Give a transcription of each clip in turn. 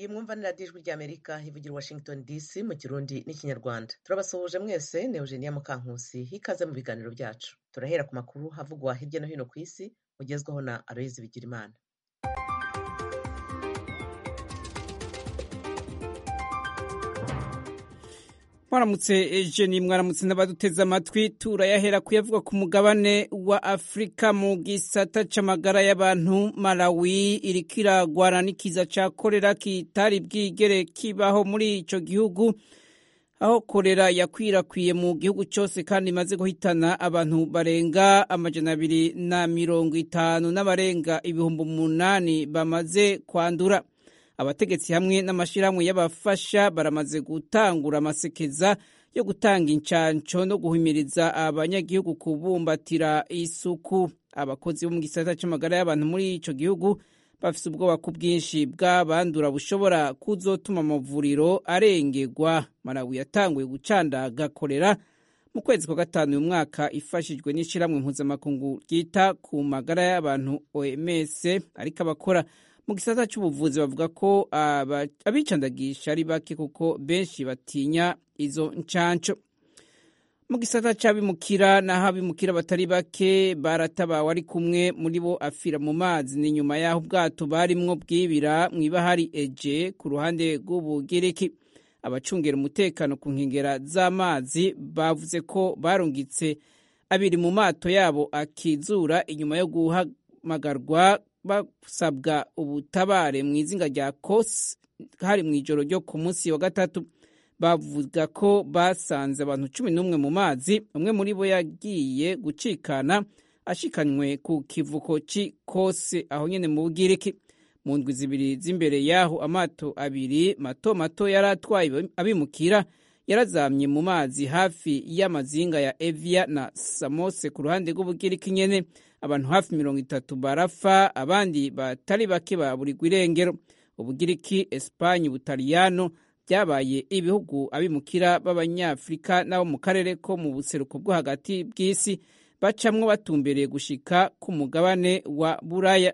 iyi mwumva ni radiyo ijwi ry'amerika ivugira i washington dc mu kirundi n'ikinyarwanda turabasuhuje mwese ni eugenia mukankusi hikaze mu biganiro byacu turahera ku makuru havugwa hirya no hino ku isi mugezwaho na aloyizi bigirimana mwaramutse ejeni mwaramutse n'abaduteze amatwi turayahera kuyavuga ku mugabane wa afurika mu gisata c'amagara y'abantu malawi iriko iragwana n'ikiza ca korera kitari bwigere kibaho muri ico gihugu aho korera yakwirakwiye mu gihugu cyose kandi imaze guhitana abantu barenga amajana abiri na mirongo itanu n'abarenga ibihumbi umunani bamaze kwandura abategetsi hamwe n'amashyirahamwe y'abafasha baramaze gutangura amasekeza yo gutanga incanco no guhimiriza abanyagihugu kubumbatira isuku abakozi bo mu gisata c'amagara y'abantu muri ico gihugu bafise ubwoba ku bwinshi bw'abandura bushobora kuzotuma amavuriro arengerwa malawi yatanguye gucandaga korera mu kwezi kwa gatanu uyu mwaka ifashijwe n'ishyirahamwe mpuzamakungu ryita ku magara y'abantu oms ariko abakora mu gisata cy'ubuvuzi bavuga ko abicandagisha ari bake kuko benshi batinya izo ncanco mu gisata c'abimukira naho abimukira batari bake baratabawe ari kumwe muri bo afira mu mazi ni nyuma y'aho ubwato barimwo bwibira mw'ibahari eje ku ruhande rw'ubugiriki abacungera umutekano ku nkengera z'amazi bavuze ko barungitse abiri mu mato yabo akizura inyuma yo guhamagarwa basabwa ubutabare mu izinga rya kosi hari mu ijoro ryo ku munsi wa gatatu bavuga ko basanze abantu cumi n'umwe mu mazi umwe muri bo yagiye gucikana ashikanywe ku kivuko cy'i kosi aho nyine mu bugiriki mu ndwi zibiri z'imbere y'aho amato abiri mato mato yari atwaye abimukira yarazamye mu mazi hafi y'amazinga ya evia na samose ku ruhande rw'ubugiriki nyene abantu hafi mirongo itatu barapfa abandi batari bake baburirwa irengero ubugiriki esipanye ubutaliyano byabaye ibihugu abimukira b'abanyafurika n'abo mu karere ko mu buseruko bwo hagati bw'isi bacamwo batumbereye gushika ku mugabane wa buraya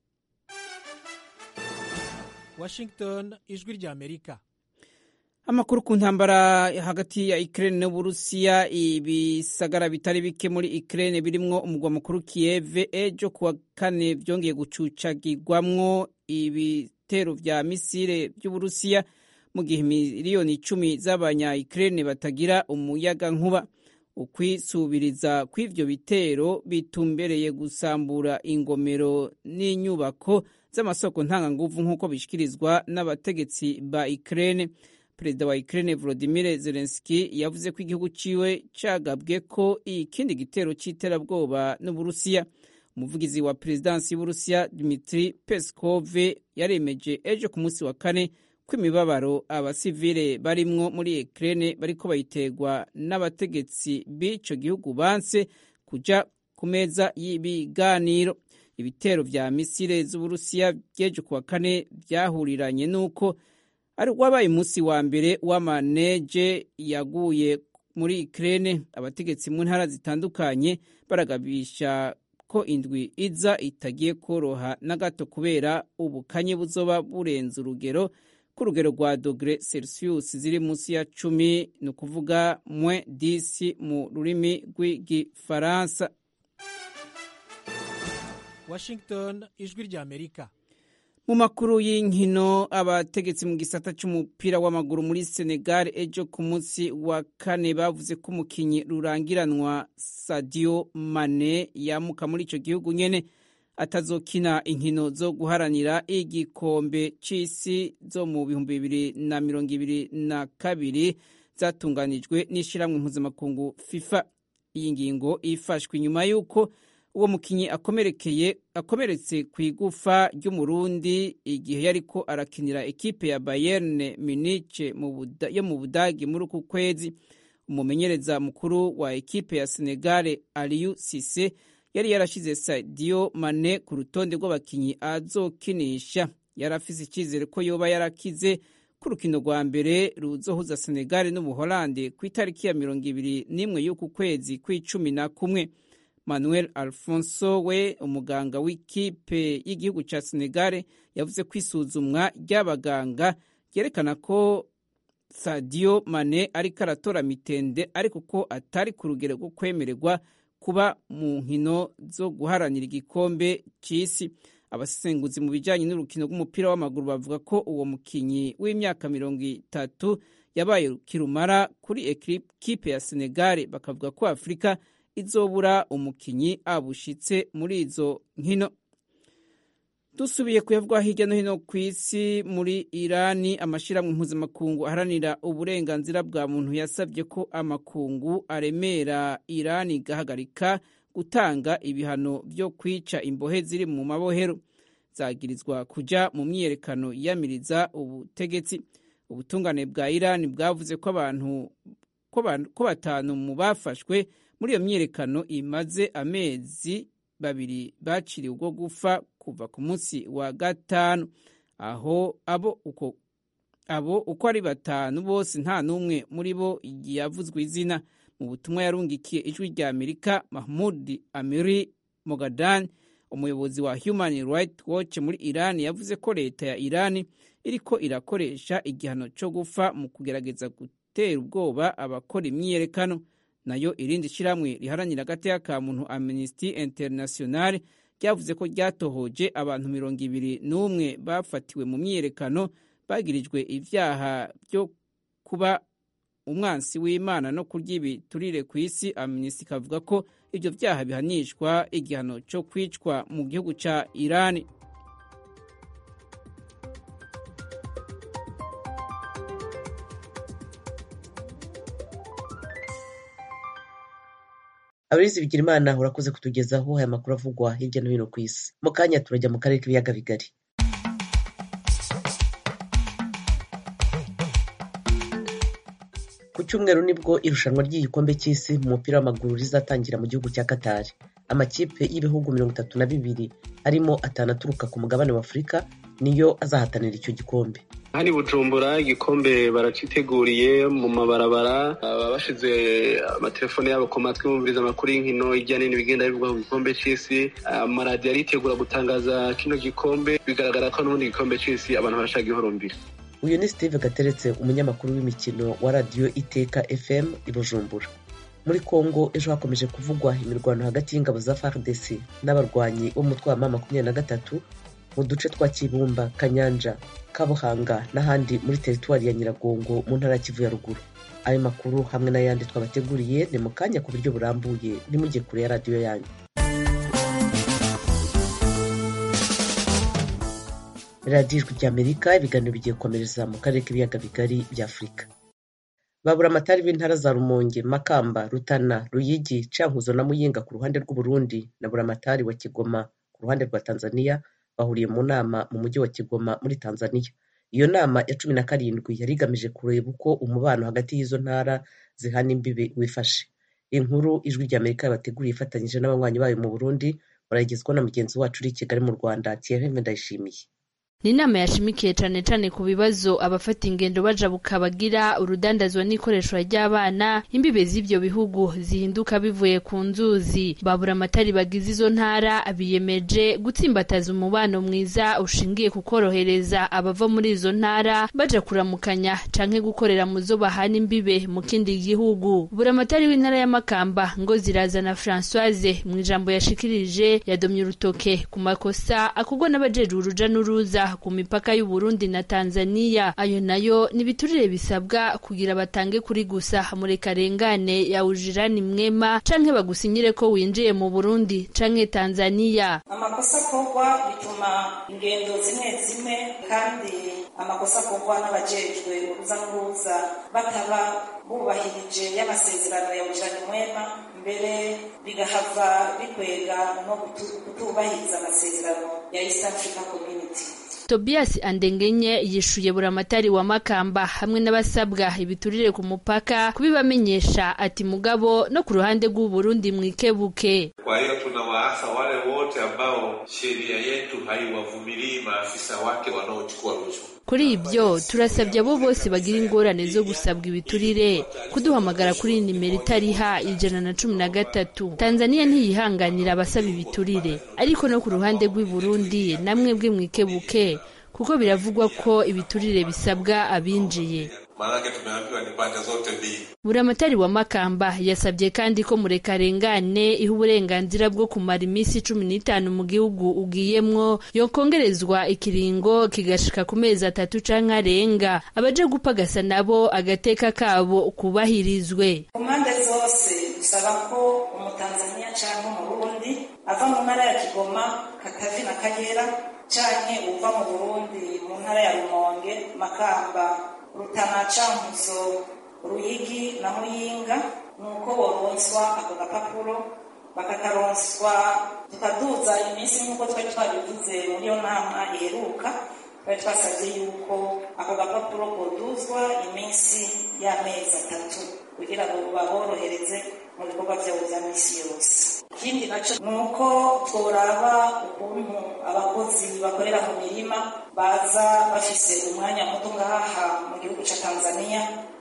washington ijwi ry'amerika amakuru ku ntambara hagati ya Ukraine n'Uburusiya ibisagara bitari bike muri Ukraine birimwo umugwa mukuru Kiev ejo kuwa kane vyongeye gucucagirwamwo ibitero vya misile vy'Uburusiya mu gihe miliyoni icumi z'abanya Ukraine batagira umuyaga nkuba ukwisubiriza kw'ivyo bitero bitumbereye gusambura ingomero n'inyubako z'amasoko ntanganguvu nk'uko bishikirizwa n'abategetsi ba Ukraine perezida wa Ukraine Volodymyr Zelensky yavuze ko igihugu ciwe cagabwe ko ikindi gitero c'iterabwoba n'Uburusiya umuvugizi wa perezidansi y'Uburusiya Dmitry Peskov yaremeje ejo ku munsi wa kane ko imibabaro abasivile barimwo muri Ukraine bariko bayiterwa n'abategetsi b'ico gihugu banse kuja ku meza y'ibiganiro ibitero vya misile z'Uburusiya by'ejo ku wa kane vyahuriranye n'uko ari wabaye umunsi wa mbere w'amaneje yaguye muri Ukraine abategetsi mu ntara zitandukanye baragabisha ko indwi iza itagiye koroha na gato kubera ubukanye buzoba burenze urugero ku rugero rwa dogere celsius ziri munsi ya cumi ni ukuvuga mwe disi mu rurimi rw'igifaransa washington ijwi ry'amerika mu makuru y'inkino abategetsi mu gisata c'umupira w'amaguru muri Senegal ejo ku munsi wa kane bavuze ko umukinyi rurangiranwa Sadio Mane yamuka muri ico gihugu nyene atazokina inkino zo guharanira igikombe c'isi zo mu bihumbi bibiri na mirongo ibiri na kabiri zatunganijwe n'ishirahamwe mpuzamakungu FIFA iyi ngingo ifashwe inyuma y'uko uwo mukinyi akomerekeye akomeretse ku igufa ry'umurundi igihe yariko arakinira ekipe ya Bayern Munich yo mu Budagi muri uku kwezi umumenyereza mukuru wa ekipe ya Senegal Aliou Cisse yari yarashize Sadio Mane ku rutonde rw'abakinyi azokinisha yari afise icyizere ko yoba yarakize ku rukino rwa mbere ruzohuza Senegal n'Ubuholande ku itariki ya mirongo ibiri n'imwe y'uku kwezi kw'icumi na kumwe manuel alfonso we umuganga w'ikipe y'igihugu cya senegare yavuze ko isuzumwa ry'abaganga ryerekana ko sadio mane ariko aratora mitende ariko ko atari ku rugero rwo kwemererwa kuba mu nkino zo guharanira igikombe cy'isi abasesenguzi mu bijyanye n'urukino rw'umupira w'amaguru bavuga ko uwo mukinnyi w'imyaka mirongo itatu yabaye kirumara kuri ekipe ya senegare bakavuga ko afurika izobura umukinnyi abushitse muri izo nkino dusubiye kuyavugwa hirya no hino ku isi muri irani amashyirahamwe mpuzamakungu aharanira uburenganzira bwa muntu yasabye ko amakungu aremera irani igahagarika gutanga ibihano byo kwica imbohe ziri mu mabohero zagirizwa kujya mu myiyerekano yiyamiriza ubutegetsi ubutungane bwa irani bwavuze ko abantu ko batanu mu bafashwe muri iyo myiyerekano imaze amezi babiri baciriwe ubwo gufa kuva ku munsi wa gatanu aho abo uko abo uko ari batanu bose nta n'umwe muri bo yavuzwe izina mu butumwa yarungikiye ijwi rya amerika mahmud amiri mogadan umuyobozi wa human rights watch muri iran yavuze ko leta ya iran iriko irakoresha igihano cyo gufa mu kugerageza gutera ubwoba abakora imyiyerekano nayo irindi shyirahamwe riharanira agateka ka muntu amnesty international ryavuze ko ryatohoje abantu mirongo ibiri n'umwe bafatiwe mu myiyerekano bagirijwe ibyaha byo kuba umwansi w'imana no kurya ibiturire ku isi amnesty ikavuga ko ibyo byaha bihanishwa igihano cyo kwicwa mu gihugu cya irani abizi bigira imana urakoze kutugezaho aya makuru avugwa hirya no hino ku isi mu kanya turajya mu karere k'ibiyaga bigari ku cyumweru nibwo irushanwa ry'igikombe cy'isi mu mupira w'amaguru rizatangira mu gihugu cya katari amakipe y'ibihugu mirongo itatu na bibiri harimo atanu aturuka ku mugabane wa afurika niyo azahatanira icyo gikombe hano i bujumbura igikombe baraciteguriye mu mabarabara baba bashize amatelefone yabo ku matwi bumviriza amakuru y'inkino hirya no hino bigenda bivugwa ku gikombe cy'isi amaradiyo aritegura gutangaza kino gikombe bigaragara ko n'ubundi gikombe cy'isi abantu barashaka ihorumbira uyu ni steve gateretse umunyamakuru w'imikino wa radiyo iteka fm i bujumbura muri congo ejo hakomeje kuvugwa imirwano hagati y'ingabo za fardc n'abarwanyi b'umutwe wa ma makumyabiri na gatatu mu duce twa kibumba kanyanja kabuhanga n'ahandi muri teritwari ya nyiragongo mu ntara ya kivu ya ruguru ayo makuru hamwe n'ayandi twabateguriye ni mu kanya ku buryo burambuye nimujye kure ya radiyo yanyu radiyo ijwi ry'amerika ibiganiro bigiye gukomereza mu karere k'ibiyaga bigari bya afurika babura amatari b'intara za rumonge makamba rutana ruyigi cankuzo na muyinga ku ruhande rw'uburundi na buramatari wa kigoma ku ruhande rwa tanzania bahuriye mu nama mu mujyi wa kigoma muri tanzania iyo nama ya cumi na karindwi yari igamije kureba uko umubano hagati y'izo ntara zihana imbibi wifashe inkuru ijwi ry'amerika yabateguriye ifatanyije n'abanywanyi bayo mu burundi barayigezwaho na mugenzi wacu uri i kigali mu rwanda thierry ndayishimiye ni inama yashimikiye cyane cyane ku bibazo abafata ingendo bajabuka bagira urudandazwa n'ikoreshwa ry'abana imbibe z'ibyo bihugu zihinduka bivuye ku nzuzi babura amatari bagize izo ntara biyemeje gutsimbataza umubano mwiza ushingiye ku korohereza abava muri izo ntara baja kuramukanya canke gukorera mu zo bahana imbibe mu kindi gihugu buramatari w'intara y'amakamba ngo zirazana francoise mu ijambo yashikirije yadomye urutoke ku makosa akorwa n'abajejwe uruja n'uruza ku mipaka y'u Burundi na Tanzania ayo nayo ni biturire bisabwa kugira batange kuri gusa murekarengane ya ujirani mwema canke bagusinyire ko winjiye mu Burundi canke Tanzania amakosa akorwa bituma ingendo zimwe zimwe kandi amakosa akorwa n'abajejwe uruza n'uruza bataba bubahirije y'amasezerano ya ujirani mwema mbere bigahava bikwega no kutubahiriza amasezerano ya East Africa Community Tobias Andengenye yishuye buramatari wa Makamba hamwe n'abasabwa ibiturire ku mupaka kubibamenyesha ati mugabo no ku ruhande rw'u Burundi mwikebuke. Kwa hiyo tunawaasa wale wote ambao sheria yetu haiwavumilii maafisa wake wanaochukua rushwa kuri ibyo turasabye abo bose bagira ingorane zo gusabwa ibiturire kuduhamagara kuri nimero itariha ijana na cumi na gatatu tanzania ntiyihanganira abasaba ibiturire ariko no ku ruhande rw'i burundi namwe bwe mwikebuke kuko biravugwa ko ibiturire bisabwa abinjiye maanake tumeambiwa ni pande zote mbili. buramatari wa makamba yasabye kandi ko murekarengane iha uburenganzira bwo kumara iminsi cumi n'itanu mu gihugu ugiyemwo yokongerezwa ikiringo kigashika ku mezi atatu canke arenga abaje gupagasa nabo agateka kabo kubahirizwe ku mpande zose bisaba ko umutanzaniya canke umurundi ava mu ntara ya kigoma katavi na kagera canke uva mu burundi mu ntara ya rumonge makamba rutana cankuzo ruyigi na muyinga nuko boronswa ako gapapuro bakakaronswa tukaduza iminsi nk'uko twari twabivuze muri iyo nama iheruka twari twasabye yuko ako gapapuro koduzwa iminsi y'amezi atatu kugira ngo baborohereze mu bikorwa byabo bya minsi yose ikindi naco ni uko tworaba ukuntu abakozi bakorera mu mirima baza bafise umwanya muto ngaha mu gihugu ca tanzania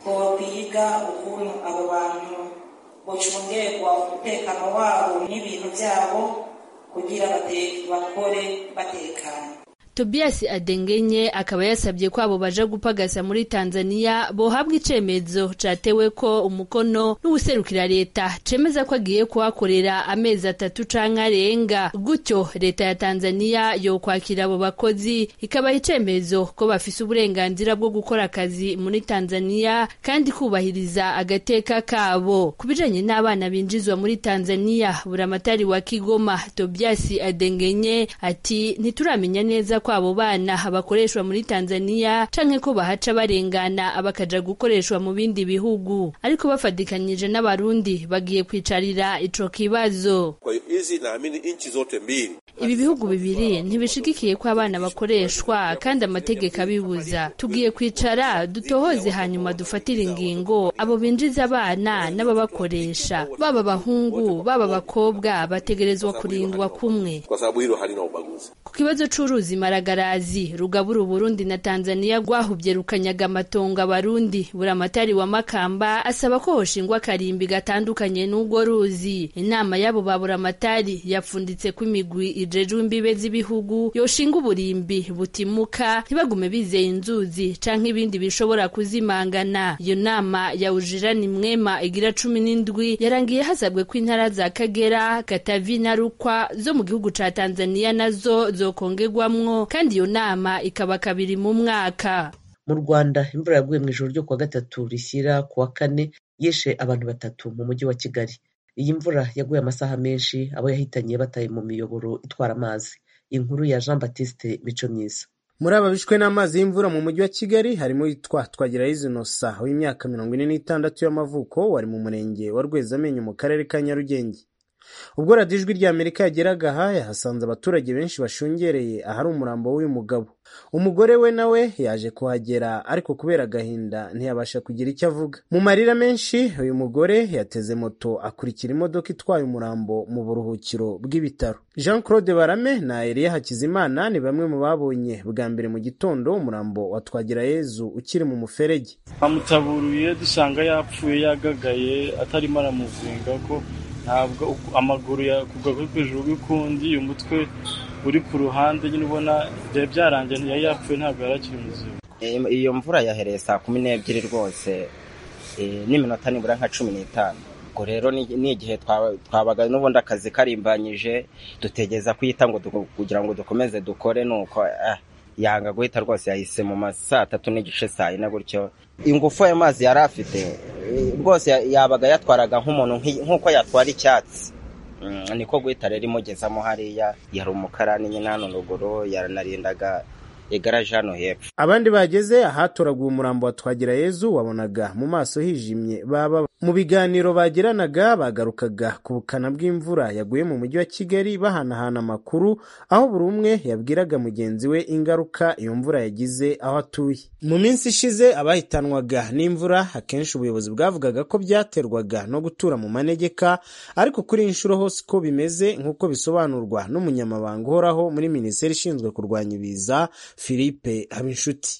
twokwiga ukuntu abo bantu bocungerwa umutekano wabo n'ibintu vyabo kugira bate- bakore batekanye Tobias Adengenye akaba yasabye ko abo baja gupagasa muri Tanzania bohabwa icemezo catewe ko umukono n'uwuserukira leta cemeza ko agiye kuhakorera amezi atatu canke arenga gutyo leta ya Tanzania yokwakira abo bakozi ikabaha icemezo ko bafise uburenganzira bwo gukora akazi muri Tanzania kandi kubahiriza agateka kabo ku bijanye n'abana binjizwa muri Tanzania buramatari wa Kigoma Tobias Adengenye ati ntituramenya neza ko abo bana bakoreshwa muri Tanzania canke ko bahaca barengana bakaja gukoreshwa mu bindi bihugu ariko bafatikanyije n'abarundi bagiye kwicarira ico kibazo Kwa hiyo hizi naamini nchi zote mbili ibi bihugu bibiri ntibishigikiye ko abana bakoreshwa kandi amategeko abibuza tugiye kwicara dutohoze hanyuma dufatire ingingo abo binjiza abana n'ababakoresha baba abahungu baba abakobwa bategerezwa kurindwa kumwe kwa sababu hilo halina ubaguzi. ku kibazo c'uruzi maragarazi rugabura uburundi na tanzania rwahuvye rukanyaga amatongo abarundi buramatari wa makamba asaba ko hoshingwa akarimbi gatandukanye n'urwo ruzi inama y'abo ba buramatari yapfunditse ko imigwi ijejwe imbibe z'ibihugu yoshinga uburimbi butimuka ntibagume bizeye inzuzi canke ibindi bishobora kuzimangana iyo nama yawujirani mwema igira cumi n'indwi yarangiye hasabwe ko intara za kagera katavi na rukwa zo mu gihugu ca tanzania nazo zokongerwamwo kandi iyo nama ikaba kabiri mu mwaka mu rwanda imvura yaguye mu ijoro ryo kuwa gatatu rishyira ku wa kane yishe abantu batatu mu mujyi wa kigali iyi mvura yaguye amasaha menshi abo yahitanye bataye mu miyoboro itwara amazi inkuru ya jean baptiste mico myiza muri aba bishwe n'amazi y'imvura mu mujyi wa kigali harimo witwa twagirayezu inosa w'imyaka mirongo ine n'itandatu y'amavuko wari mu murenge wa rwezamenyo mu karere ka nyarugenge ubwo radiyo ijwi rya amerika yageraga aha yahasanze abaturage benshi bashungereye ahari umurambo w'uyu mugabo umugore we nawe yaje kuhagera ariko kubera agahinda ntiyabasha kugira icyo avuga mu marira menshi uyu mugore yateze moto akurikira imodoka itwaye umurambo mu buruhukiro bw'ibitaro jean claude barame na eliya hakizimana ni bamwe mu babonye bwa mbere mu gitondo umurambo wa twagirayezu ukiri mu muferege amutaburuye dusanga yapfuye yagagaye atarimo aramuzinga ko ntabwo amaguru yakugwa hejuru y'ukundi umutwe uri ku ruhande nyine ubona byari byarangiye ntiyari yapfuye ntabwo yari akiri muzima iyo mvura yahereye saa kumi n'ebyiri rwose n'iminota nibura nka cumi n'itanu ubwo rero ni igihe twabaga n'ubundi akazi karimbanyije dutegeza kuyita ngo kugira ngo dukomeze dukore nuko yanga guhita rwose yahise mu ma saa tatu n'igice saa yine gutyo ingufu ayo mazi yari afite rwose yabaga yatwaraga nk'umuntu nk'uko yatwara icyatsi niko guhita rero imugezamo hariya yari umukarani nyine hano ruguru yaranarindaga igaraje hano hepfo abandi bageze ahatoraguye umurambo wa twagirayezu wabonaga mu maso hijimye baba mu biganiro bagiranaga bagarukaga ku bukana bw'imvura yaguye mu mujyi wa kigali bahanahana amakuru aho buri umwe yabwiraga mugenzi we ingaruka iyo mvura yagize aho atuye mu minsi ishize abahitanwaga n'imvura akenshi ubuyobozi bwavugaga ko byaterwaga no gutura mu manegeka ariko kuri iyi nshuro hose uko bimeze nk'uko bisobanurwa n'umunyamabanga uhoraho muri minisiteri ishinzwe kurwanya ibiza philippe habinshuti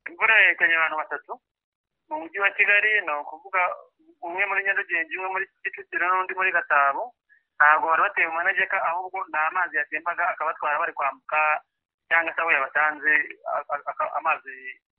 imvura yahitanye abantu batatu mu mujyi wa kigali ni ukuvuga umwe muri nyarugenge umwe muri kicukiro n'undi muri gasabo ntabwo bari bateye mu manegeka ahubwo ni amazi yatembaga akabatwara bari kwambuka cyangwa se aho yabatanze amazi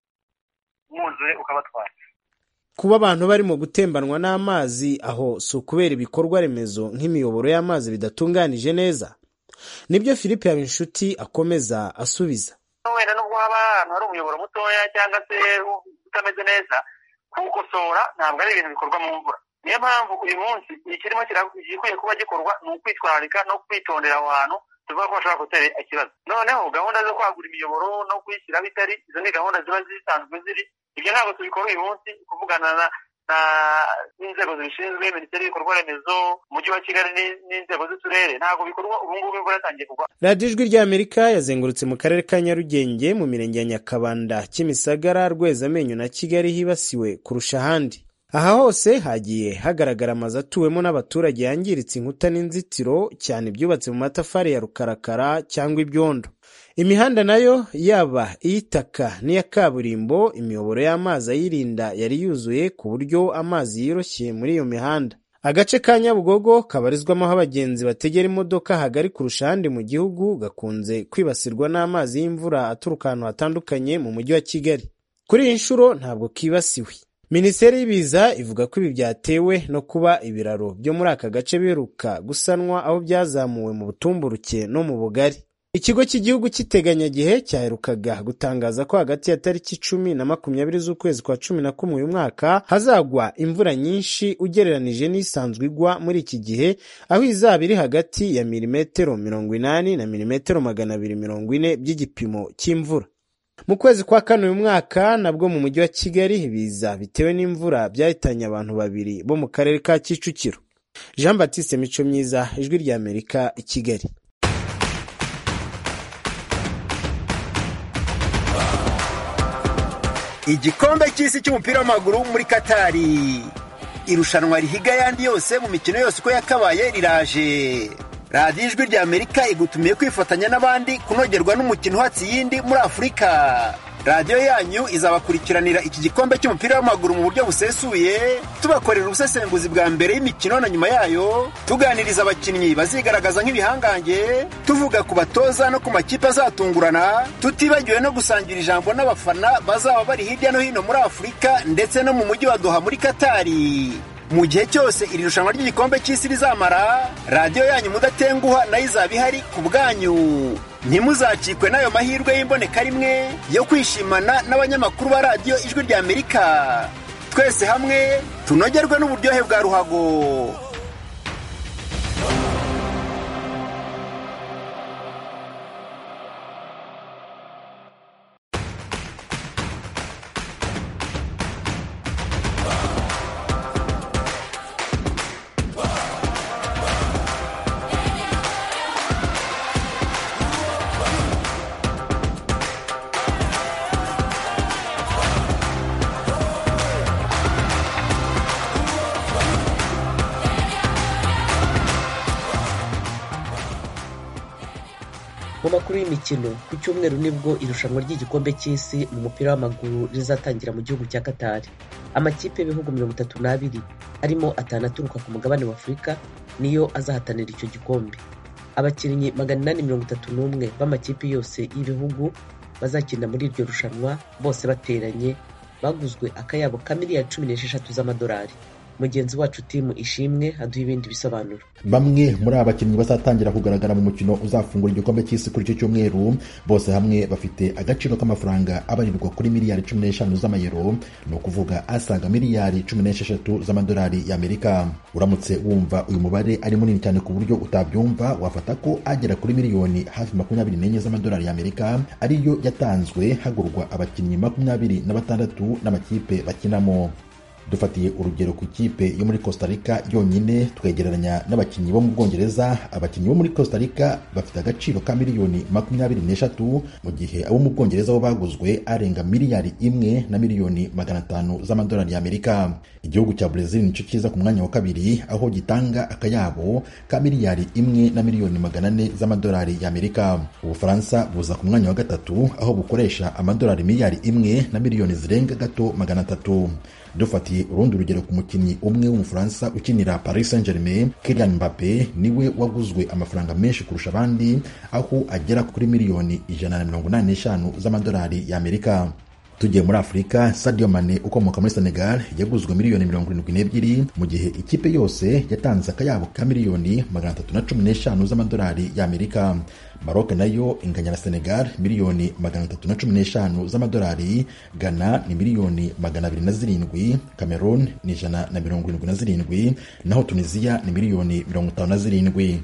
mwuzure ukabatwara kuba abantu barimo gutembanwa n'amazi aho si ukubera ibikorwa remezo nk'imiyoboro y'amazi bidatunganije neza nibyo philippe habinshuti akomeza asubiza wenda nubwo haba ahantu hari umuyoboro mutoya cyangwa se utameze neza kuwukosora ntabwo ari ibintu bikorwa mu mvura niyo mpamvu uyu munsi ikirimo gikwiye kuba gikorwa ni ukwitwararika no kwitondera aho hantu tuvuga ko bashobora gutera ikibazo noneho gahunda zo kwagura imiyoboro no kuyishyiraho itari izo ni gahunda ziba zisanzwe ziri ibyo ntabwo tubikora uyu munsi kuvugana n'inzego zibishinzwe minisiteri y'ibikorwa remezo umujyi wa kigali n'inzego z'uturere ntabwo bikorwa ubu ngubu imvura yatangiye kugwa radiyo ijwi ry'amerika yazengurutse mu karere ka nyarugenge mu mirenge ya nyakabanda kimisagara rwezamenyo na kigali hibasiwe kurusha ahandi aha hose hagiye hagaragara amazu atuwemo n'abaturage yangiritse inkuta n'inzitiro cyane ibyubatse mu matafari ya rukarakara cyangwa ibyondo imihanda nayo yaba iy'itaka n'iya kaburimbo imiyoboro y'amazi ayirinda yari yuzuye ku buryo amazi yoroshye muri iyo mihanda agace ka nyabugogo kabarizwamo aho abagenzi bategera imodoka hagari kurusha ahandi mu gihugu gakunze kwibasirwa n'amazi y'imvura aturuka ahantu hatandukanye mu mujyi wa kigali kuri iyi nshuro ntabwo kibasiwe minisiteri y'ibiza ivuga ko ibi byatewe no kuba ibiraro byo muri aka gace biheruka gusanwa aho byazamuwe mu butumburuke no mu bugari ikigo cy'igihugu cy'iteganyagihe cyaherukaga gutangaza ko hagati ya tariki cumi na makumyabiri z'ukwezi kwa cumi na kumwe uyu mwaka hazagwa imvura nyinshi ugereranije n'isanzwe igwa muri iki gihe aho izaba iri hagati ya milimetero mirongo inani na milimetero magana abiri mirongo ine by'igipimo cy'imvura mu kwezi kwa kane uyu mwaka nabwo mu mujyi wa kigali ibiza bitewe n'imvura byahitanye abantu babiri bo mu karere ka kicukiro jean batiste mico myiza ijwi ry'amerika i kigali igikombe cy'isi cy'umupira w'amaguru muri katari irushanwa rihiga ayandi yose mu mikino yose uko yakabaye riraje radiyo ijwi rya amerika igutumiye kwifatanya n'abandi kunogerwa n'umukino uhatse iyindi muri afurika radiyo yanyu izabakurikiranira iki gikombe cy'umupira w'amaguru mu buryo busesuye tubakorera ubusesenguzi bwa mbere y'imikino na nyuma yayo tuganiriza abakinnyi bazigaragaza nk'ibihangange tuvuga ku batoza no ku makipe azatungurana tutibagiwe no gusangira ijambo n'abafana bazaba bari hirya no hino muri afurika ndetse no mu mujyi wa doha muri katari mu gihe cyose iri rushanwa ry'igikombe cy'isi rizamara radiyo yanyu mudatenguha nayo izaba ihari ku bwanyu ntimuzacikwe n'ayo mahirwe y'imboneka rimwe yo kwishimana n'abanyamakuru ba radiyo ijwi rya amerika twese hamwe tunogerwe n'uburyohe bwa ruhago mu makuru y'imikino ku cyumweru nibwo irushanwa ry'igikombe cy'isi mu mupira w'amaguru rizatangira mu gihugu cya katari amakipe y'ibihugu mirongo itatu n'abiri arimo atanu aturuka ku mugabane wa afurika niyo azahatanira icyo gikombe abakinnyi magana inani mirongo itatu n'umwe b'amakipe yose y'ibihugu bazakina muri iryo rushanwa bose bateranye baguzwe akayabo ka miliyari cumi n'esheshatu z'amadolari mugenzi wacu timu ishimwe aduha ibindi bisobanuro bamwe muri aba bakinnyi bazatangira kugaragara mu mukino uzafungura igikombe cy'isi kuri icyo cyumweru bose hamwe bafite agaciro k'amafaranga abarirwa kuri miliyari cumi n'eshanu z'amayero ni ukuvuga asaga miliyari cumi n'esheshatu z'amadolari y'amerika uramutse wumva uyu mubare ari munini cyane ku buryo utabyumva wafata ko agera kuri miliyoni hafi makumyabiri n'enye z'amadolari y'amerika ariyo yatanzwe hagurwa abakinnyi makumyabiri na batandatu n'amakipe bakinamo dufatiye urugero ku ikipe yo muri costa rica yonyine twegereranya n'abakinnyi bo mu bwongereza abakinnyi bo muri costa rica bafite agaciro ka miliyoni makumyabiri n'eshatu mu gihe abo mu bwongereza bo baguzwe arenga miliyari imwe na miliyoni magana atanu z'amadolari y'amerika igihugu cya brezil nicyo cyiza ku mwanya wa kabiri aho gitanga akayabo ka miliyari imwe na miliyoni magana ane z'amadolari y'amerika ubufaransa buza ku mwanya wa gatatu aho bukoresha amadolari miliyari imwe na miliyoni zirenga gato magana atatu dufatiye urundi urugero ku mukinnyi umwe w'umufaransa ukinira paris saint germain Kylian Mbappe niwe waguzwe amafaranga menshi kurusha abandi aho agera kuri miliyoni ijana na mirongo inani n'eshanu z'amadolari y'amerika tugiye muri afurika sadio mane ukomoka muri senegal yaguzwe miliyoni mirongo irindwi n'ebyiri mu gihe ikipe yose yatanze akayabo ka miliyoni magana atatu na cumi n'eshanu z'amadolari y'amerika maroc nayo inganya na senegal miliyoni magana atatu na cumi n'eshanu z'amadolari ghana ni miliyoni magana abiri na zirindwi cameroon ni ijana na mirongo irindwi na zirindwi naho tunisiya ni miliyoni mirongo itanu na zirindwi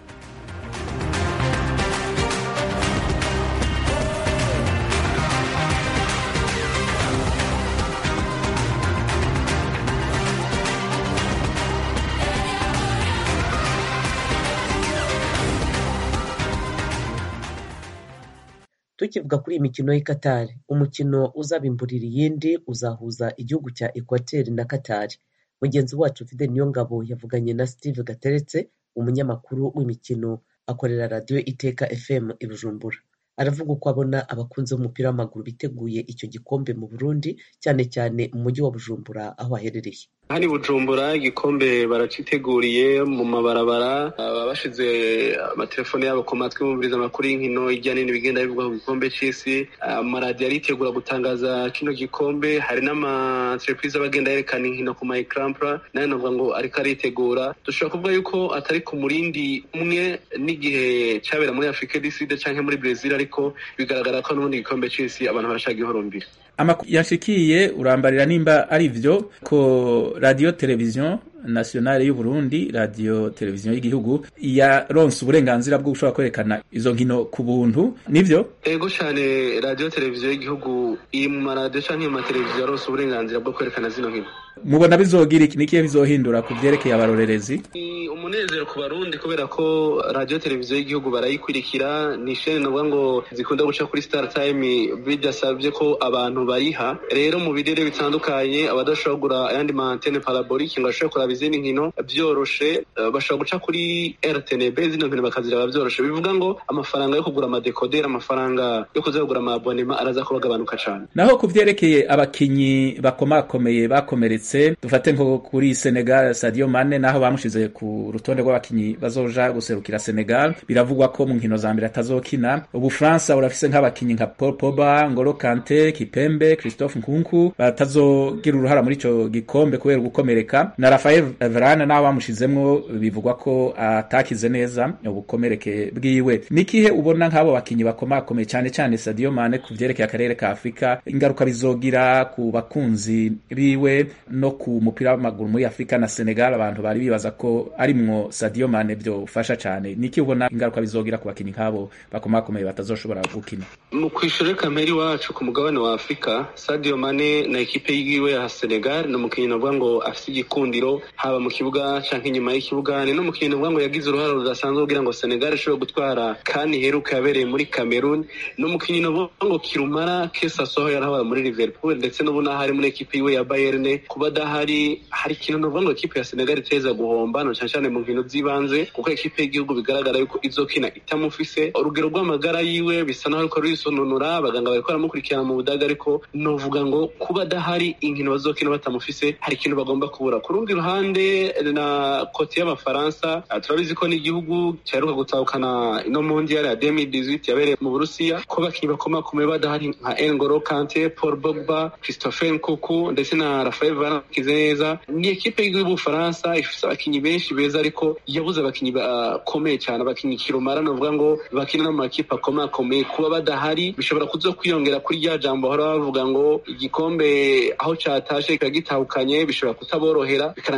tukivuga kuri iyi mikino y'i Qatar umukino uzabimburira iyindi uzahuza igihugu cya Equateur na Qatar mugenzi wacu Fidel Niyongabo yavuganye na Steve Gateretse umunyamakuru w'imikino akorera radiyo Iteka FM i Bujumbura aravuga uko abona abakunzi b'umupira w'amaguru biteguye icyo gikombe mu Burundi cyane cyane mu mujyi wa Bujumbura aho aherereye hano i bujumbura igikombe baraciteguriye mu mabarabara baba bashize amatelefone yabo ku matwi bumviriza amakuru y'inkino hirya no hino bigenda bivugwa ku gikombe c'isi amaradiyo aritegura gutangaza kino gikombe hari n'amaterepurize aba agenda yerekana inkino ku mayikarampura nayo navuga ngo ariko aritegura dushobora kuvuga yuko atari ku murindi umwe n'igihe cabera muri afurika diside canke muri brezil ariko bigaragara ko n'ubundi igikombe c'isi abantu barashaka ihorumbira amakuru yashikiye urambarira nimba ari vyo ko radio televiziyo nationale y'u Burundi radio televiziyo y'igihugu yaronse uburenganzira bwo gushobora kwerekana izo nkino ku buntu nivyo ego cyane radio televiziyo y'igihugu iri mu maradiyo canke mu mateleviziyo yaronse uburenganzira bwo kwerekana zino nkino mubona bizogira iki nikiye bizohindura ku vyerekeye abarorerezi ni umunezero ku barundi kubera ko radio televiziyo y'igihugu barayikurikira ni shene navuga ngo zikunda guca kuri star time bidasabye ko abantu bariha rero mu birere bitandukanye abadashobora kugura ayandi ma antene parabolique ngo bashobore kuraba izindi nkino byoroshe bashobora guca kuri rtnb zino nkino bakaziraba byoroshe bivuga ngo amafaranga yo kugura amadekoderi amafaranga yo kuza kugura amabonema araza kuba agabanuka cane naho ku vyerekeye abakinyi bakomakomeye bakomeretse dufate nko kuri senegal sadio mane naho bamushize ku rutonde rw'abakinyi bazoja guserukira senegal biravugwa ko mu nkino za mbere atazokina ubufaransa burafise nk'abakinyi nka paul poba ngolo kante kipembe christophe nkunku batazogira uruhara muri ico gikombe kubera gukomereka na rafael varane naho bamushizemwo bivugwa ko atakize neza ubukomereke bwiwe nikihe ubona nk'abo bakinyi bakomakomeye cyane cyane sadio mane ku vyerekeye akarere ka afurika ingaruka bizogira ku bakunzi biwe no ku mupira w'amaguru muri afurika na senegal abantu bari bibaza ko arimwo sadio mane vyofasha cane niki ubona ingaruka bizogira ku bakinyi nk'abo bakomakomeye batazoshobora gukina mu kwishura kameri wacu ku mugabane wa afurika sadio mane na ekipe yiwe ya senegal ni umukinnyi navuga ngo afise igikundiro haba mu kibuga canke inyuma y'ikibuga ni n'umukinnyi navuga ngo yagize uruhare rudasanzwe kugira ngo senegal ishobore gutwara kandi iheruka yabereye muri cameroon ni umukinnyi navuga ngo kirumara kesasoho yarahabaye muri liverpool ndetse n'ubu naho ari muri ekipe yiwe ya bayerne kuba adahari hari ikintu navuga ngo ekipe ya senegal iteza guhomba no cane cane mu nkino z'ibanze kuko ekipe y'igihugu bigaragara yuko izokina itamufise urugero rw'amagara yiwe bisa naho ariko rurisononora abaganga bariko baramukurikirana mu budaga ariko novuga ngo kuba adahari inkino bazokina batamufise hari ikintu bagomba kubura ku rundi ruhande na kote y'abafaransa turabizi ko n'igihugu cyaheruka gutahukana ino mondial ya 2018 yabereye mu burusiya ko bakinyi bakomakomeye badahari nka engoro kante paul bogba christopher nkuku ndetse na rafael varane kize neza ni ekipe y'igihugu y'ubufaransa ifise abakinyi benshi beza ariko yabuze abakinyi bakomeye cyane abakinyi kirumara novuga ngo bakina no mu makipe akomakomeye kuba badahari bishobora kuzo kwiyongera kuri rya jambo bahora bavuga ngo igikombe aho catashe kikagitahukanye bishobora kutaborohera bikarangira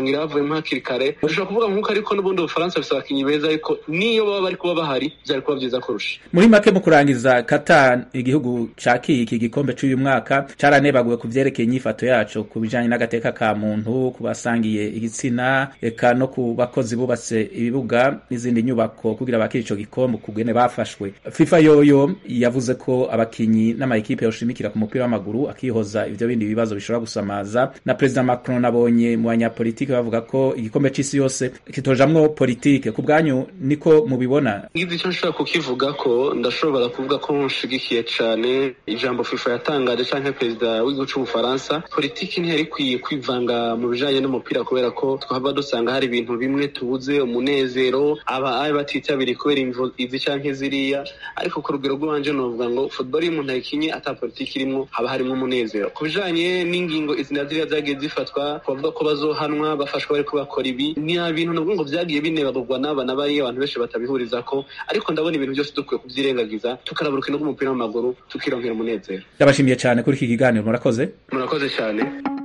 ngira bavuyemo hakiri kare ushobora kuvuga nk'uko ariko n'ubundi ubufaransa bufite abakinnyi beza ariko niyo baba bari kuba bahari byari kuba byiza kurusha muri make mu kurangiza Qatar igihugu cakiye iki gikombe c'uyu mwaka caranebaguwe ku vyerekeye inyifato yaco ku bijanye n'agateka ka muntu ku basangiye igitsina eka no ku bakozi bubatse ibibuga n'izindi nyubako kugira bakire ico gikombe kugene bafashwe FIFA yoyo yavuze ko abakinyi n'amayikipe yoshimikira ku mupira w'amaguru akihoza ivyo bindi bibazo bishobora gusamaza na President Macron nabonye mu banyapolitike bavuga ko igikombe c'isi yose kitojamwo politike ku bwanyu niko mubibona ngize icyo nshobora kukivuga ko ndashobora kuvuga ko nshigikiye cane ijambo FIFA yatangaje canke perezida w'igihugu c'ubufaransa politiki ntiyari ikwiye kwivanga mu bijanye n'umupira kubera ko twaba dusanga hari ibintu bimwe tubuze umunezero aba ari batitabiriye kubera imvo izi canke ziriya ariko ku rugero rw'iwanje novuga ngo football iyo umuntu ayikinye ata politiki irimwo haba harimwo umunezero ku bijanye n'ingingo izi na ziriya zagiye zifatwa bavuga ko bazohanwa bafashwa bariko bakora ibi ni ibintu nabwo ngo vyagiye binebagurwa n'aba na bariya abantu benshi batabihurizako ariko ndabona ibintu byose dukwiye kuvyirengagiza tukaraba urukino rw'umupira w'amaguru tukironkera umunezero ndabashimiye cyane kuri iki kiganiro murakoze murakoze cyane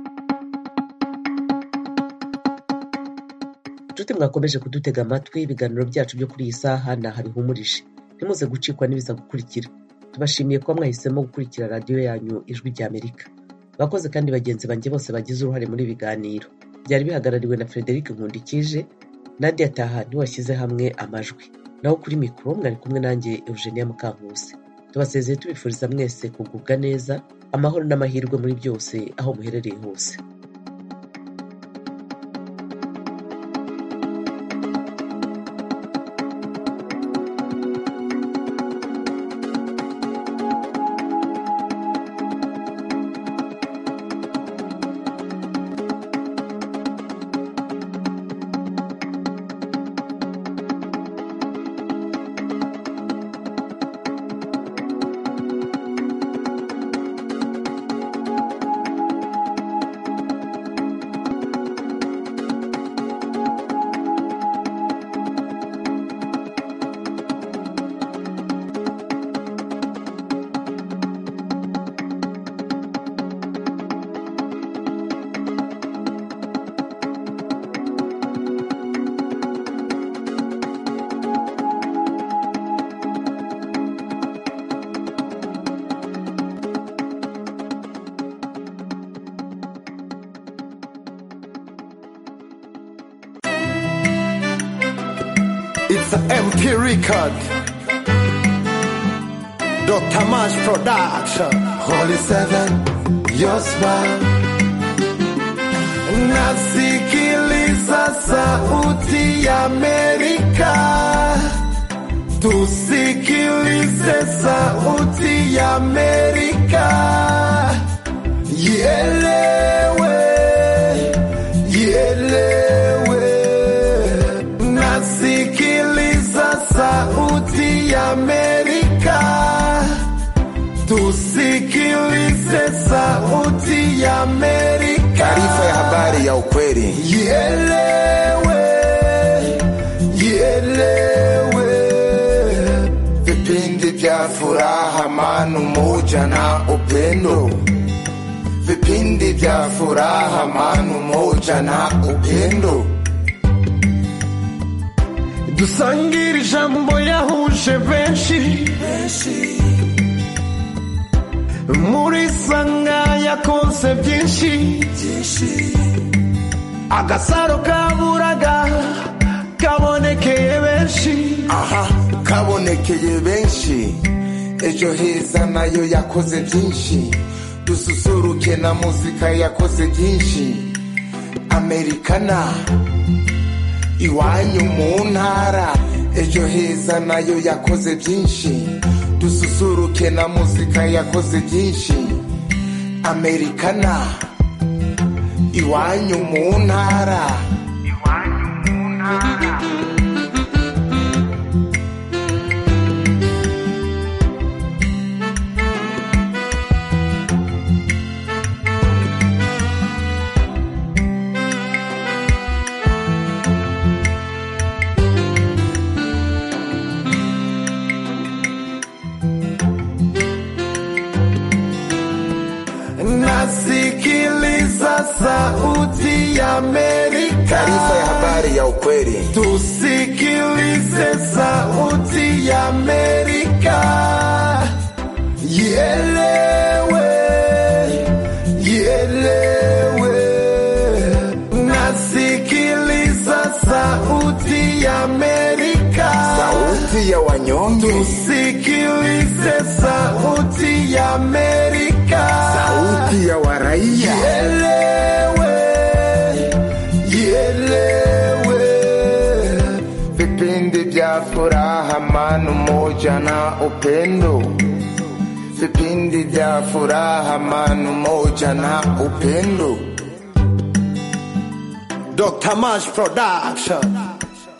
inshuti mwakomeje kudutega amatwi ibiganiro byacu byo kuri iyi saha ni aha bihumurije ntimuze gucikwa n'ibiza gukurikira tubashimiye kuba mwahisemo gukurikira radiyo yanyu ijwi rya amerika bakoze kandi bagenzi banjye bose bagize uruhare muri ibi biganiro byari bihagarariwe na frederic nkundikije nadia taha ntiwashyize hamwe amajwi naho kuri mikoro mwari kumwe nanjye eugenia mukankusi tubasezeye tubifuriza mwese kugubwa neza amahoro n'amahirwe muri byose aho muherereye hose It's an MP record. Dr. Mash Production. Holy Seven, your smile. Nasikiliza sauti ya Amerika. Tusikilize sauti ya Amerika. Ielewe, ielewe. Nasikiliza sauti ya Amerika. Tusikilize sauti ya Amerika. Taarifa ya habari ya ukweli. Ielewe, ielewe. Vipindi vya furaha, amani, umoja na upendo. Vipindi vya furaha, amani, umoja na upendo. dusangire ijambo yahuje benshi muri sanga yakonse byinshi agasaro kaburaga kabonekeye benshi aha kabonekeye benshi ejo heza nayo yakoze byinshi dususuruke na muzika yakoze byinshi amerikana iwanyu mu ntara ejo heza nayo yakoze byinshi dususuruke na muzika yakoze byinshi amerikana iwanyu mu ntara nasikiliza sauti ya Amerika. taarifa ya habari ya ukweli. Tusikilize sauti ya Amerika, ielewe, ielewe. Nasikiliza sauti ya Amerika, sauti ya wanyonge. Tusikilize sauti ya Amerika, sauti ya waraia. Ielewe, ielewe. Vipindi vya furaha, amani, umoja na upendo. Vipindi vya furaha, amani, umoja na upendo. Dr. Mash Production.